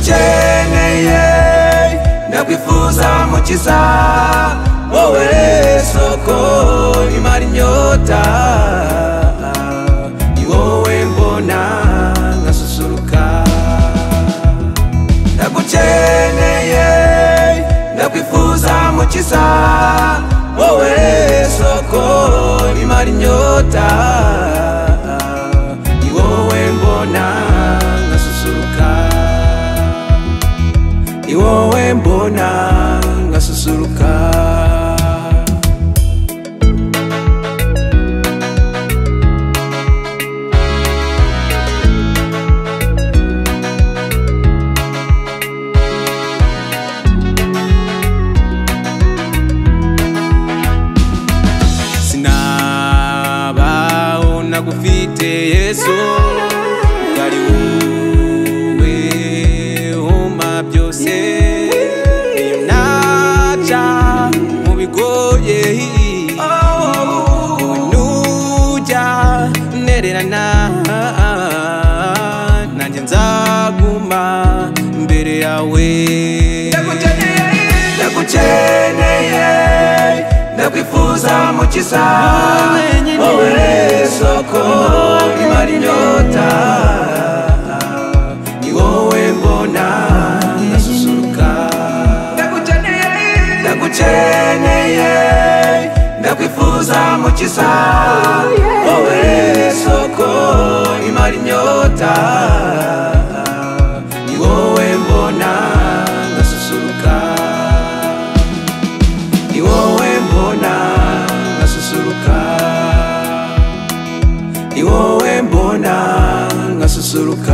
ukeneye ndakwifuza mukiza wowe soko imara inyota ni wowe mbona nkasusuruka ndagukeneye ndakwifuza mukiza wowe soko imara inyota ni wowe mbona nkasusuruka ni wowe mbona nkasusuruka sinabaho nagufite yesu kari wowe umpa byose iyo naca mu bigoye nujya ntererana nanjye nzaguma mbere yawe ndagukeneye ndakwifuza mukiza wowe soko imara inyota ni wowe mbona ndasusuruka ndagukeneye ndakwifuza mukiza wowe soko imara inyota ni wowe mbona nkasusuruka ni wowe mbona nkasusuruka ni wowe mbona nkasusuruka